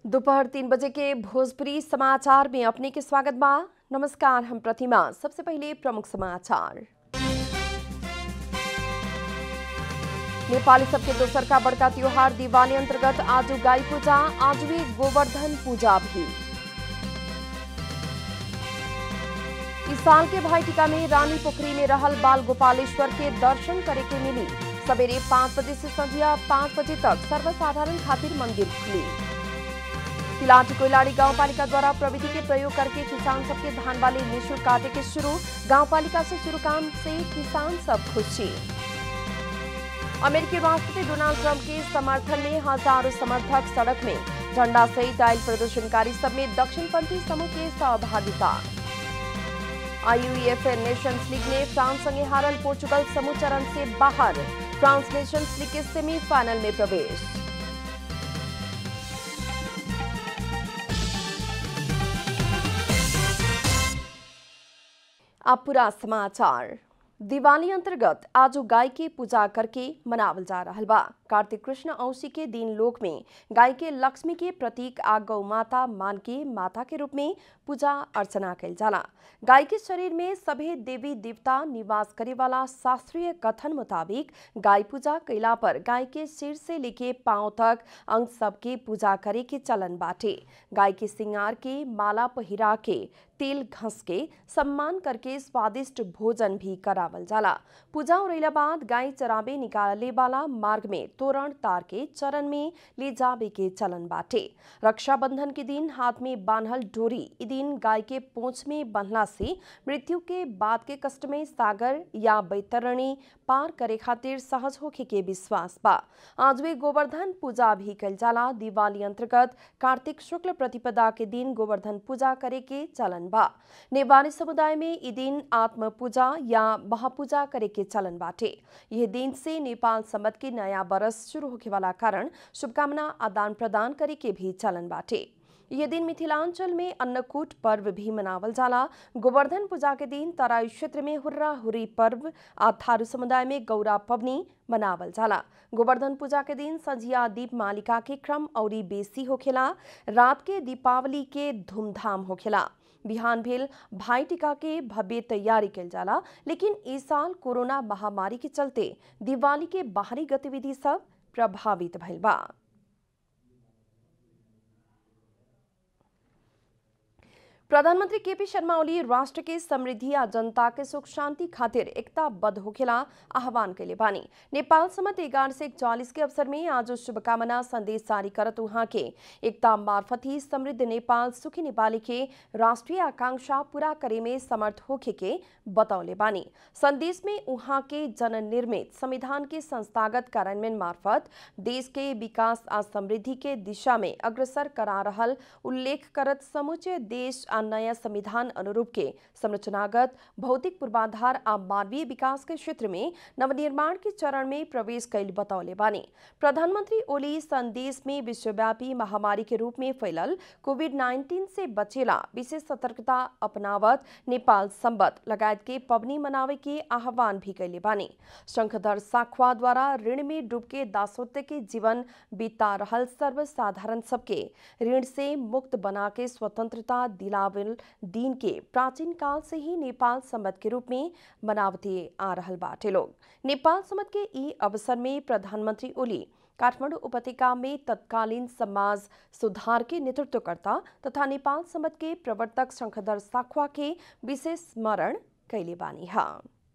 दोपहर तीन बजे के भोजपुरी समाचार में अपने के स्वागत बा नमस्कार हम प्रतिमा सबसे पहले प्रमुख समाचार नेपाली सबके दोसर का बड़का त्योहार दिवाली अंतर्गत आज गाय पूजा आज भी गोवर्धन पूजा भी इस साल के भाई टीका में रानी पोखरी में रहल बाल गोपालेश्वर के दर्शन करे के मिली सवेरे पाँच बजे से संध्या पाँच बजे तक सर्वसाधारण खातिर मंदिर खुली तिलाटी कोइलाड़ी गांव पालिका द्वारा प्रविधि के प्रयोग करके किसान सबके धान वाले निःशुल्क काटे के शुरू गांव पालिका से शुरू काम से किसान सब खुशी अमेरिकी राष्ट्रपति डोनाल्ड ट्रंप के समर्थन में हजारों समर्थक सड़क में झंडा सहित आयल प्रदर्शनकारी सब में दक्षिणपंथी समूह के सहभागिता आईयूएफए नेशंस लीग ने फ्रांस संगे हारल पोर्चुगल समूह चरण से बाहर फ्रांस नेशंस लीग के सेमीफाइनल में प्रवेश अब पूरा समाचार दिवाली अंतर्गत आज गाय के पूजा करके मनावल जा रहा बा कार्तिक कृष्ण औसी के दिन लोक में गाय के लक्ष्मी के प्रतीक आ गौ माता मान के माता के रूप में पूजा अर्चना कल जाला गाय के शरीर में सभी देवी देवता निवास करे वाला शास्त्रीय कथन मुताबिक गाय पूजा कैला पर गाय के सिर से लेके पांव तक अंग सबके पूजा करे के चलन बाटे गाय के सिंगार के माला पहिरा के तेल घस के सम्मान करके स्वादिष्ट भोजन भी करावल जाला पूजा उड़ैला बाद गाय चराबे निकाले वाला मार्ग में तोरण तार के चरण में ले जाबे के चलन बाटे रक्षाबंधन के दिन हाथ में बांधल डोरी ई दिन गाय के पूंछ में बंधला से मृत्यु के बाद के कष्ट में सागर या बैतरणी पार करे खातिर सहज होखे के विश्वास बा आज वे गोवर्धन पूजा भी कल जाला दिवाली अंतर्गत कार्तिक शुक्ल प्रतिपदा के दिन गोवर्धन पूजा करे के चलन बा नेपाली समुदाय में ई दिन आत्म पूजा या महापूजा करे के चलन बाटे यह दिन से नेपाल सम्मत के नया बरस शुरू होखे वाला कारण शुभकामना आदान प्रदान करे के भी चलन बाटे यह दिन मिथिलांचल में अन्नकूट पर्व भी मनावल जाला गोवर्धन पूजा के दिन तराई क्षेत्र में हुर्रा हुरी पर्व आ थारू समुदाय में गौरा पवनी मनावल जाला गोवर्धन पूजा के दिन संझिया दीप मालिका के क्रम औरी बेसी होखेला रात के दीपावली के धूमधाम होखेला बिहान भेल भाई टीका के भव्य तैयारी कल जाला लेकिन इस साल कोरोना महामारी के चलते दिवाली के बाहरी गतिविधि सब प्रभावित भइल बा प्रधानमंत्री केपी शर्मा ओली राष्ट्र के समृद्धि आ जनता के सुख शांति खातिर एकताबद्ध होखेला आह्वान कैले बानी नेपाल समत एगार से इकचालीस के अवसर में आज शुभकामना संदेश जारी करत उहाँ के एकता मार्फत ही समृद्ध नेपाल सुखी नेपाली के राष्ट्रीय आकांक्षा पूरा करे में समर्थ होखे के बतौले बानी संदेश में उहाँ के जन निर्मित संविधान के संस्थागत कार्यान्वयन मार्फत देश के विकास आ समृद्धि के दिशा में अग्रसर करा रहल उल्लेख करत समूचे देश आ नया संविधान अनुरूप के संरचनागत भौतिक पूर्वाधार आ मानवीय विकास के क्षेत्र में नवनिर्माण के चरण में प्रवेश कैल बतौले बानी प्रधानमंत्री ओली संदेश में विश्वव्यापी महामारी के रूप में फैलल कोविड 19 से बचेला विशेष सतर्कता अपनावत नेपाल संबत लगायत के पबनी मनावे के आह्वान भी कैले बानी शंखधर साखवा द्वारा ऋण में डूब के दासोत्य के जीवन बीता रहल सर्वसाधारण सबके ऋण से मुक्त बना के स्वतंत्रता दिलावल दिन के प्राचीन काल से ही नेपाल संबत के रूप में मनावते आ रहल बाटे लोग नेपाल संबत के ई अवसर में प्रधानमंत्री ओली काठमाडौँ उपत्यका में तत्कालीन समाज सुधार के नेतृत्वकर्ता तथा नेपाल संबत के प्रवर्तक शंखधर साखवा के विशेष स्मरण कैले बानी हा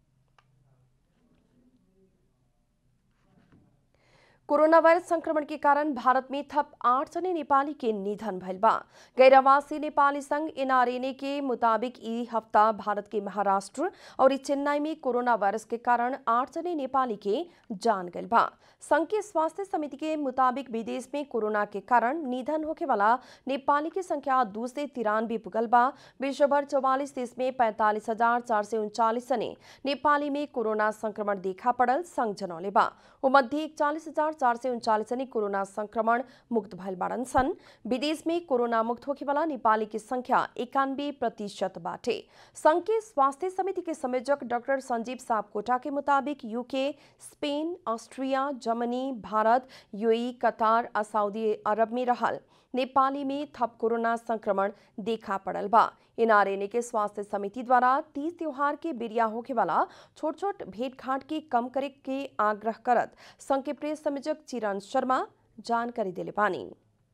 कोरोना वायरस संक्रमण के कारण भारत में थप आठ जने नेपाली के निधन भइल बा गैरावासी नेपाली संघ एनआरएनए के मुताबिक ई हफ्ता भारत के महाराष्ट्र और चेन्नई में कोरोना वायरस के कारण आठ जने नेपाली के जान गइल बा संघ के स्वास्थ्य समिति के मुताबिक विदेश में कोरोना के कारण निधन होके वाला नेपाली की संख्या दो से तिरानवे पुगल बा विश्व भर चौवालीस देश में पैंतालीस हजार चार सौ उनचालीस जने नेपाली में कोरोना संक्रमण देखा पड़ल संघ जनौले बा वो मध्य इकचालीस हजार चार सौ उनचालीस जने कोरोना संक्रमण मुक्त भइल बाड़न सन विदेश में कोरोना मुक्त होके वाला नेपाली की संख्या इक्यानवे प्रतिशत बाटे संघ के स्वास्थ्य समिति के संयोजक डॉक्टर संजीव सापकोटा के मुताबिक UK Spain Austria Germany Bharat UAE Qatar आ सऊदी अरब में रहल नेपाली में थप कोरोना संक्रमण देखा पड़ल बा एनआरएनए के स्वास्थ्य समिति द्वारा तीज त्योहार के बिरिया होके वाला छोट छोट भेंट घाट के कम करे के आग्रह करत संघ के प्रेस संयोजक चिरण शर्मा जानकारी दिले बानी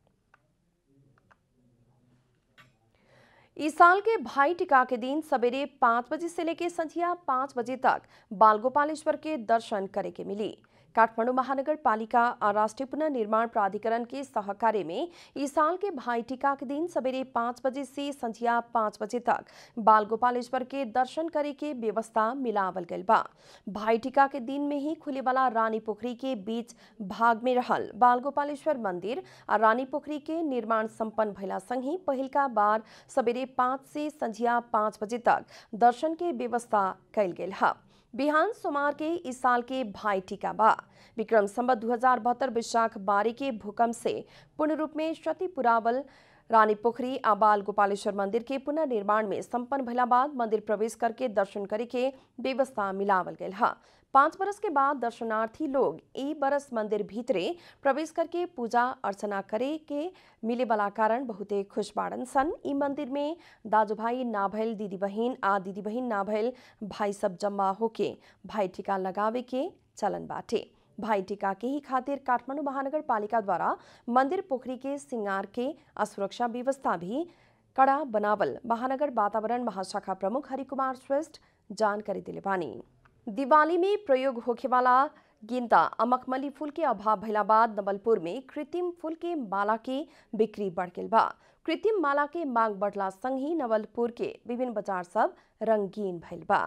इस साल के भाई टिका के दिन सवेरे पाँच बजे से लेकर संझिया पाँच बजे तक बाल गोपालेश्वर के दर्शन करे के मिली काठमाडौँ महानगर पालिका और राष्ट्रीय पुनर्निर्माण प्राधिकरण के सहकार्य में इस साल के भाई टीका के दिन सवेरे पाँच बजे से संझिया पाँच बजे तक बाल गोपालेश्वर के दर्शन करे के व्यवस्था मिलावल गल बा भाई टीका के दिन में ही खुले वाला रानी पोखरी के बीच भाग में रहल बाल गोपालेश्वर मंदिर और रानी पोखरी के निर्माण संपन्न भैला संग पहिलका बार सवेरे पाँच से संझिया पाँच बजे तक दर्शन के व्यवस्था कैल गेल है बिहान सोमवार के इस साल के भाई टीका बा विक्रम संबत दू हजार बहत्तर विशाख बारी के भूकंप से पूर्ण रूप में क्षति पुरावल रानी पोखरी आ बाल गोपालेश्वर मंदिर के पुनर्निर्माण में संपन्न भला बाद मंदिर प्रवेश करके दर्शन करे के व्यवस्था मिलावल गयल है पाँच बरस के बाद दर्शनार्थी लोग ई बरस मंदिर भीतरे प्रवेश करके पूजा अर्चना करे के मिले वाला कारण बहुते खुश बाड़न सन ई मंदिर में दाजू भाई ना भइल दीदी बहिन आ दीदी बहिन ना भइल भाई सब जम्मा होके भाई टीका लगावे के चलन बाटे भाई टीका के ही खातिर काठमाडौँ महानगर पालिका द्वारा मंदिर पोखरी के सिंगार के असुरक्षा व्यवस्था भी कड़ा बनावल महानगर वातावरण महाशाखा प्रमुख हरिकुमार श्रेष्ठ जानकारी दिले बानी दिवाली में प्रयोग होखे वाला गेंदा अमकमली फूल के अभाव भइला बाद नवलपुर में कृत्रिम फूल के माला के बिक्री बढ़ गेल बा कृत्रिम माला के मांग बढ़ला संग ही नवलपुर के विभिन्न बाजार सब रंगीन भइल बा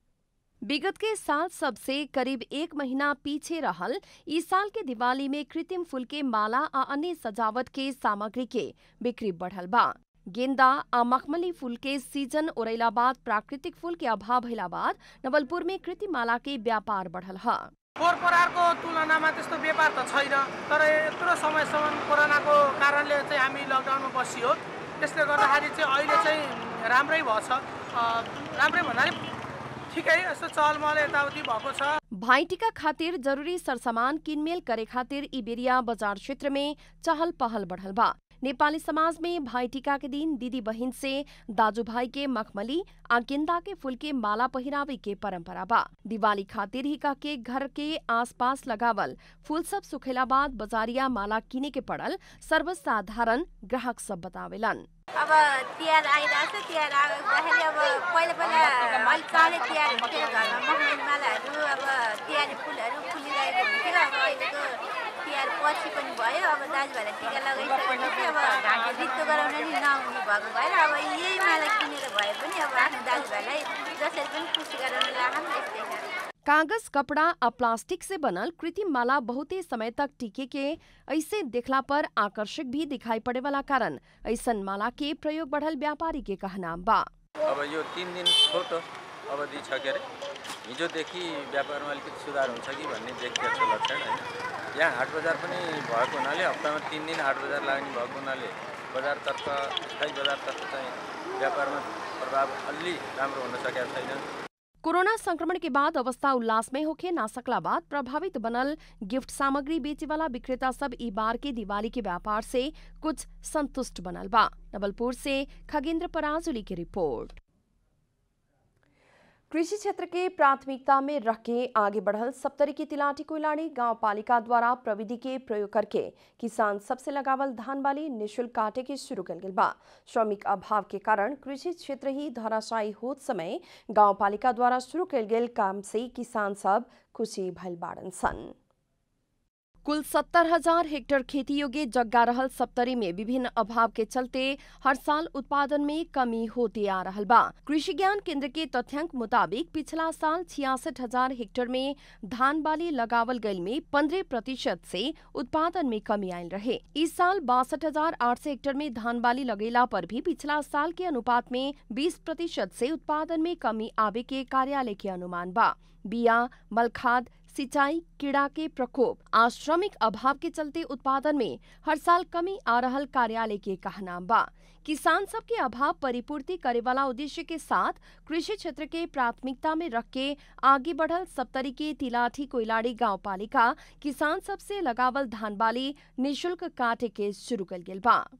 विगत के साल सबसे करीब एक महीना पीछे रहल इस साल के दिवाली में कृत्रिम फूल के माला आ अन्य सजावट के सामग्री के बिक्री बढ़ल बा गेंदा आ मखमली फूल के सीजन ओरैला बाद प्राकृतिक फूल के अभाव भइला बाद नवलपुर में कृत्रिम माला के व्यापार बढ़ल है पोहोरपरारको तुलनामा त्यस्तो व्यापार त छैन तर यत्रो समयसम्म कोरोनाको कारणले चाहिँ हामी लकडाउनमा बसियो त्यसले गर्दाखेरि चाहिँ अहिले चाहिँ राम्रै भएछ अ, राम्रै भन्नाले ठिकै यस्तो चलमल यताउति भएको छ भाइटिका खातिर जरूरी सरसामान किनमेल करे खातिर ई बेरिया बाजार क्षेत्र में चहल पहल बढ़ल बा नेपाली समाज में भाईटिका के दिन दीदी बहिन से दाजू भाई के मखमली आ गेंदा के फूल के माला पहिरावे के परंपरा बा दिवाली खातिर ही का के घर के आसपास लगावल फूल सब सुखेला बाद बाजारिया माला किने के पड़ल सर्वसाधारण ग्राहक सब बतावेलन अब तिहार आइरहेको छ तिहार आउँदाखेरि अब पहिला पहिला अलिक चाँडै तिहार हुन्थ्यो घरमा मखमली मालाहरू अब तिहारी फुलहरू फुलिरहेको हुन्थ्यो अब अहिलेको तिहार पछि पनि भयो अब दाजुभाइलाई टिका लगाइसकेपछि अब रित्तो गराउन नि नआउने भएको भएर अब यही माला किनेर भए पनि अब आफ्नो दाजुभाइलाई जसरी पनि खुसी गराउन लाग्छ यस्तै छ कागज कपड़ा आ प्लास्टिक से बनल कृत्रिम माला बहुते समय तक टिके के ऐसे देखला पर आकर्षक भी दिखाई पड़े वाला कारण ऐसन माला के प्रयोग बढ़ल व्यापारी के कहना बा अब यो तिन दिन छोटो अवधि छ के अरे हिजोदेखि व्यापारमा अलिकति सुधार हुन्छ कि भन्ने देखिएको छ लक्षण होइन यहाँ हाट बजार पनि भएको हुनाले हप्तामा तिन दिन हाट बजार लाग्ने भएको हुनाले बजारतर्फ स्थायी बजारतर्फ चाहिँ व्यापारमा प्रभाव अलि राम्रो हुन सकेको छैन कोरोना संक्रमण के बाद अवस्था उल्लास में होके ना सकला बाद प्रभावित बनल गिफ्ट सामग्री बेचे वाला विक्रेता सब ई बार के दिवाली के व्यापार से कुछ संतुष्ट बनल बा नवलपुर से खगेंद्र पराजुली की रिपोर्ट कृषि क्षेत्र के प्राथमिकता में रख के आगे बढ़ल सप्तरी की तिलाटी कोइलाड़ी गांव पालिका द्वारा प्रविधि के प्रयोग करके किसान सबसे लगावल धान बाली निशुल्क काटे के शुरू कल गेल बा श्रमिक अभाव के कारण कृषि क्षेत्र ही धराशायी होत समय गांव पालिका द्वारा शुरू कल गेल काम से किसान सब खुशी भइल बाड़न सन कुल सत्तर हजार हेक्टेयर खेती योग्य जग्गा रहल सप्तरी में विभिन्न अभाव के चलते हर साल उत्पादन में कमी होते आ रहल बा कृषि ज्ञान केंद्र के तथ्यांक मुताबिक पिछला साल छियासठ हजार हेक्टेयर में धान बाली लगावल गयल में पंद्रह प्रतिशत से उत्पादन में कमी आयल रहे इस साल बासठ हजार आठ सौ हेक्टेयर में धान बाली लगेला पर भी पिछला साल के अनुपात में बीस प्रतिशत से उत्पादन में कमी आवे के कार्यालय के अनुमान बा बिया मलखाद सिंचाई कीड़ा के प्रकोप आ श्रमिक अभाव के चलते उत्पादन में हर साल कमी आ रहल कार्यालय के कहना बा किसान सब के अभाव परिपूर्ति करे वाला उद्देश्य के साथ कृषि क्षेत्र के प्राथमिकता में रख के आगे बढ़ल सप्तरी के तिलाठी कोइलाड़ी गांव पालिका किसान सब से लगावल धान बाली निशुल्क काटे के शुरू कल गेल बा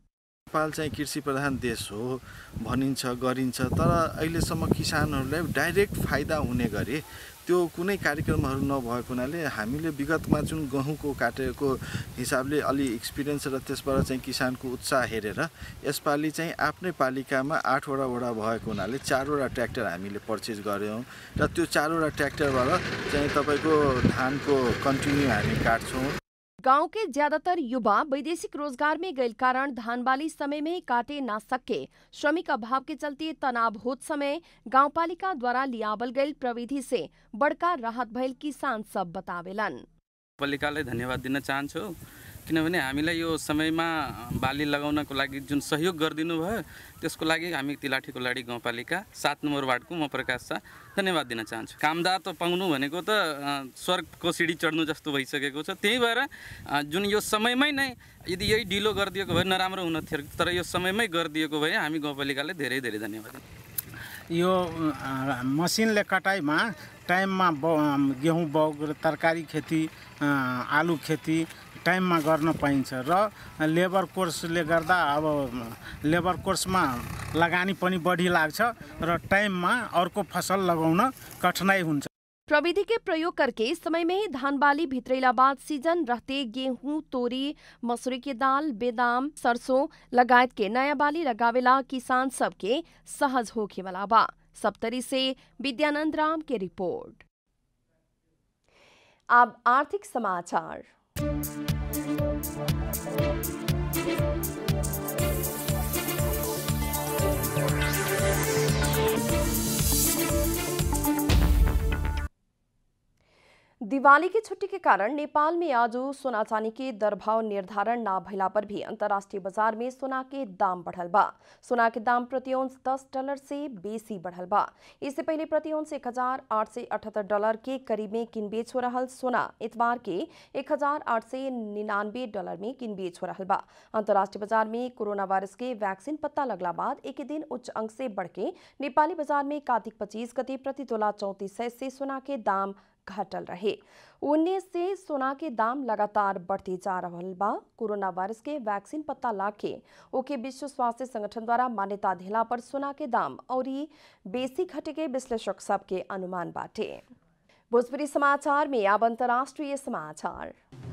नेपाल चाहिँ कृषि प्रधान देश हो भनिन्छ गरिन्छ तर अहिलेसम्म किसानहरूलाई डाइरेक्ट फाइदा हुने गरी त्यो कुनै कार्यक्रमहरू नभएको हुनाले हामीले विगतमा जुन गहुँको काटेको हिसाबले अलि एक्सपिरियन्स र त्यसबाट चाहिँ किसानको उत्साह हेरेर यसपालि चाहिँ आफ्नै पालिकामा आठवटा वडा भएको हुनाले चारवटा ट्र्याक्टर हामीले परचेज गऱ्यौँ र त्यो चारवटा ट्र्याक्टरबाट चाहिँ तपाईँको धानको कन्टिन्यू हामी काट्छौँ गांव के ज्यादातर युवा वैदेशिक रोजगार में गए कारण धान बाली समय में काटे ना सके श्रमिक अभाव के चलते तनाव होत समय गांव पालिका द्वारा लियावल गई प्रविधि से बड़का राहत भइल किसान सब बतावेलन पालिकालाई धन्यवाद दिन चाहन्छु किनभने हामीलाई यो समयमा बाली लगाउनको लागि जुन सहयोग गरिदिनु भयो त्यसको लागि हामी तिलाठी कोलाडी गाउँपालिका सात नम्बर वार्डको म प्रकाश शाह धन्यवाद दिन चाहन्छु कामदार त पाउनु भनेको त अ, स्वर्गको सिडी चढ्नु जस्तो भइसकेको छ त्यही भएर अ, जुन यो समयमै नै यदि यही ढिलो गरिदिएको भए नराम्रो हुन थियो तर यो समयमै गरिदिएको भए हामी गाउँपालिकालाई धेरै धेरै धन्यवाद दिन्छौँ। यो अ, मसिनले कटाइमा टाइममा ब गेहुँ बाउ तरकारी खेती अ, आलु खेती टाइममा गर्न पाइन्छ र लेबर कोर्सले गर्दा अब लेबर कोर्समा लगानी पनि बढी लाग्छ र टाइममा अर्को फसल लगाउन कठिनाइ हुन्छ प्रविधि के प्रयोग करके समय में ही धान बाली भित्रेला बाद सीजन रहते गेहूं तोरी मसूरी की दाल बेदाम सरसों लगायत के नया बाली लगावेला किसान सबके सहज होखे वाला बा सप्तरी से विद्यानंद राम के रिपोर्ट अब आर्थिक समाचार दिवाली की छुट्टी के कारण नेपाल में आज सोना चांदी के दर भाव निर्धारण ना भइला पर भी अंतर्राष्ट्रीय बाजार में सोना के दाम बढ़ल बा सोना के दाम प्रति औंस 10 डॉलर से बेसी बढ़ल बा इससे पहले प्रति औंस एक हजार आठ से अठहत्तर डॉलर के करीब में किन बेच हो रहल सोना इतवार के एक हजार आठ से निन्यानवे डॉलर में किन बेच हो रहल बा अंतर्राष्ट्रीय बाजार में कोरोना वायरस के वैक्सीन पत्ता लगला बाद एक ही दिन उच्च अंक से बढ़ के नेपाली बाजार में कार्तिक पच्चीस गते प्रति तोला चौंतीस सय से सोना के दाम घटल रहे उन्नीस से सोना के दाम लगातार बढ़ते जा रहल बा कोरोना वायरस के वैक्सीन पत्ता लाके ओके विश्व स्वास्थ्य संगठन द्वारा मान्यता दिला पर सोना के दाम और बेसी घटे के विश्लेषक सबके अनुमान बाटे भोजपुरी समाचार में अब अंतर्राष्ट्रीय समाचार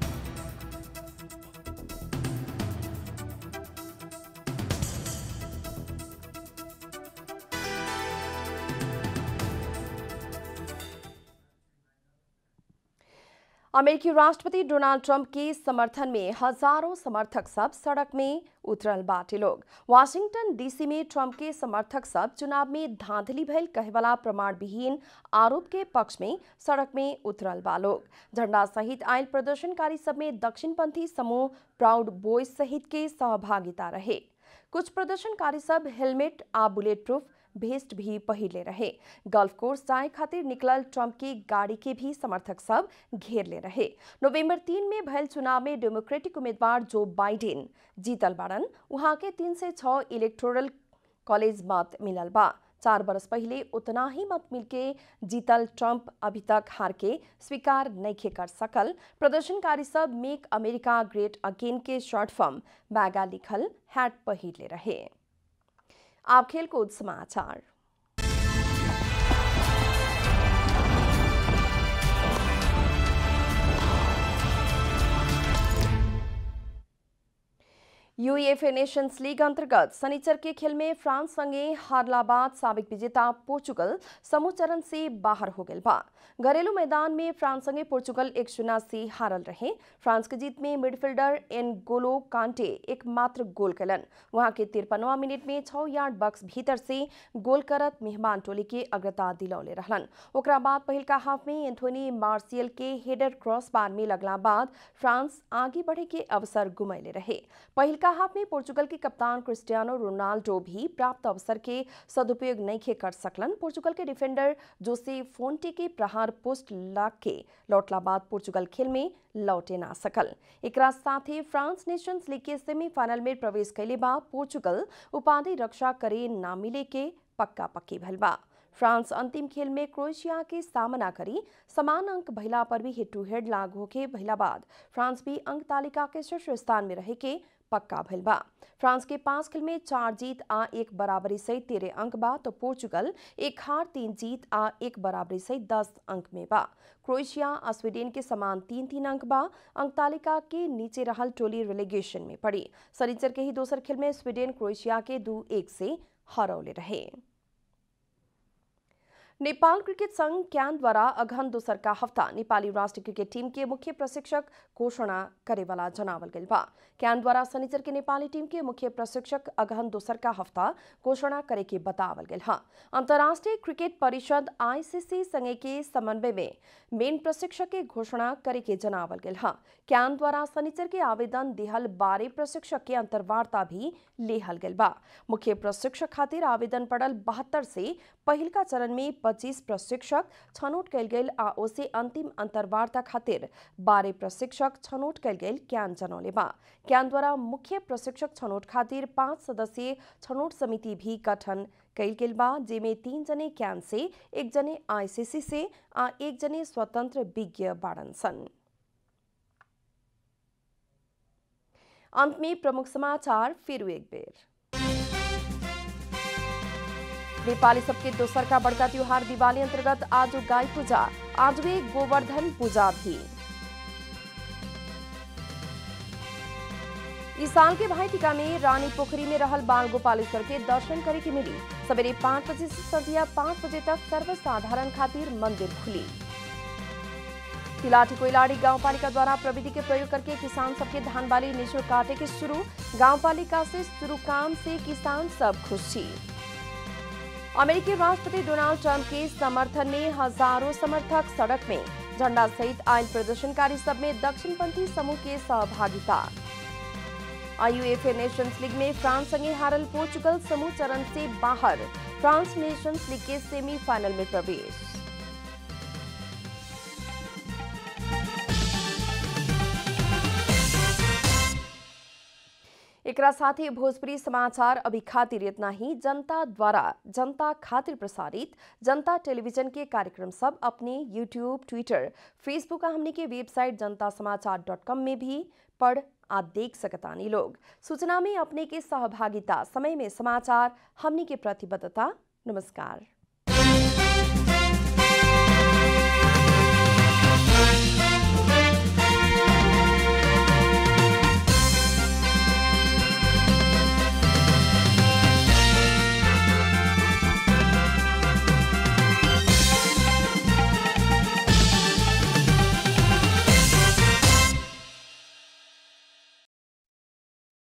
अमेरिकी राष्ट्रपति डोनाल्ड ट्रंप के समर्थन में हजारों समर्थक सब सड़क में उतरल बाटे लोग वाशिंगटन डीसी में ट्रंप के समर्थक सब चुनाव में धांधली भइल कहेवाला प्रमाण विहीन आरोप के पक्ष में सड़क में उतरल बा लोग झंडा सहित आयल प्रदर्शनकारी सब में दक्षिणपंथी समूह प्राउड बॉयज सहित के सहभागिता रहे कुछ प्रदर्शनकारी सब हेलमेट आ बुलेट प्रूफ भेस्ट भी पहिरले रहे गल्फ कोर्स जाए खातिर निकलल ट्रंप की गाड़ी के भी समर्थक सब घेर ले रहे नवंबर तीन में भयल चुनाव में डेमोक्रेटिक उम्मीदवार जो बाइडेन जीतल बाड़न वहां के तीन से छह इलेक्टोरल कॉलेज मत मिलल बा चार बरस पहले उतना ही मत मिलके जीतल ट्रंप अभी तक हार के स्वीकार नहीं कर सकल प्रदर्शनकारी सब मेक अमेरिका ग्रेट अगेन के शॉर्ट फॉर्म बैगा लिखल हैट पहिरले रहे आप खेलकूद समाचार यूएफए नेशंस लीग अंतर्गत शनिचर के खेल में फ्रांस संगे हारला बाद साबिक विजेता पोर्चुगल समूह चरण से बाहर हो गए बा घरेलू मैदान में फ्रांस संगे पोर्चुगल एक शून्य से हारल रहे फ्रांस के जीत में मिडफील्डर एन गोलो कांटे एकमात्र गोल कलन वहां के तिरपनवा मिनट में छह यार्ड बक्स भीतर से गोल करत मेहमान टोली के अग्रता दिलौले रहलन ओकरा बाद पहिल का हाफ में एंथोनी मार्सियल के हेडर क्रॉस बार में लगला बाद फ्रांस आगे बढ़े के अवसर गुमैले रहे पहिल का हाफ में पोर्चुगल के कप्तान क्रिस्टियानो रोनाल्डो भी प्राप्त अवसर के सदुपयोग नहीं कर सकलन पोर्चुगल के डिफेंडर जोसे फोन्टे के प्रहार पोस्ट लाग के लौटला बाद पोर्चुगल खेल में लौटे ना सकल एक साथ ही फ्रांस नेशंस लीग के सेमीफाइनल में प्रवेश कैले बा पोर्चुगल उपाधि रक्षा करे ना मिले के पक्का पक्की भल बा फ्रांस अंतिम खेल में क्रोएशिया के सामना करी समान अंक भइला पर भी हेड टू हेड लागू होके भइला बाद फ्रांस भी अंक तालिका के शीर्ष स्थान में रहे के पक्का भइल बा फ्रांस के पांच खेल में चार जीत आ एक बराबरी सहित तेरह अंक बा तो पोर्चुगल एक हार तीन जीत आ एक बराबरी सहित दस अंक में बा क्रोएशिया आ स्वीडन के समान तीन तीन अंक बा अंक तालिका के नीचे रहल टोली रिलेगेशन में पड़ी शनिचर के ही दोसर खेल में स्वीडन क्रोएशिया के दू एक से हरौले रहे नेपाल क्रिकेट संघ क्यान द्वारा अगहन दोसर का हफ्ता नेपाली राष्ट्रिय क्रिकेट टीम के मुख्य प्रशिक्षक घोषणा करेवाला जनावल गइल बा क्यान द्वारा शनिचर के नेपाली टीम के मुख्य प्रशिक्षक अगहन दोसर का हफ्ता घोषणा करे के बतावल गइल हा अंतर्राष्ट्रीय क्रिकेट परिषद आईसीसी संगे के समन्वय में मेन प्रशिक्षक के घोषणा करे के जनावल गइल हा क्यान द्वारा शनिचर के आवेदन दिहल बारह प्रशिक्षक के अंतर्वार्ता भी लेहल गइल बा मुख्य प्रशिक्षक खातिर आवेदन पड़ल बहत्तर से पहिलका चरण में पच्चीस प्रशिक्षक छनौट कयल गेल आ ओसे अंतिम अंतर्वार्ता खातिर बारह प्रशिक्षक छनौट कयल गेल क्यान जनौले बा क्यान द्वारा मुख्य प्रशिक्षक छनौट खातिर पाँच सदस्यीय छनौट समिति भी गठन कयल गेल बा जेमे तीन जने क्यान से एक जने आईसीसी से आ एक जने स्वतंत्र विज्ञ बाड़न सन अंत में प्रमुख समाचार फिर एक बेर नेपाली सबके दोसर का बड़का त्योहार दिवाली अंतर्गत आज गाय पूजा आज वे गोवर्धन पूजा भी इस साल के भाई टीका में रानी पोखरी में रहल बाल गोपालेश्वर के दर्शन करे के मिली सवेरे पाँच बजे से संध्या पाँच बजे तक सर्वसाधारण खातिर मंदिर खुली तिलाठी कोइलाड़ी गांवपालिका द्वारा प्रविधि के प्रयोग करके किसान सबके धान बाली निःशुल्क काटे के शुरू गांवपालिका से शुरू काम से किसान सब खुशी अमेरिकी राष्ट्रपति डोनाल्ड ट्रंप के समर्थन में हजारों समर्थक सड़क में झंडा सहित आयल प्रदर्शनकारी सब में दक्षिणपंथी समूह के सहभागिता आईयूएफए नेशंस लीग में फ्रांस संगे हारल पोर्चुगल समूह चरण से बाहर फ्रांस नेशंस लीग के सेमीफाइनल में प्रवेश एकरा साथ ही भोजपुरी समाचार अभी खातिर इतना ही जनता द्वारा जनता खातिर प्रसारित जनता टेलीविजन के कार्यक्रम सब अपने यूट्यूब ट्विटर फेसबुक हमने के वेबसाइट जनता समाचार डॉट कॉम में भी पढ़ आ देख सकतानी लोग सूचना में अपने के सहभागिता समय में समाचार हमने के प्रतिबद्धता नमस्कार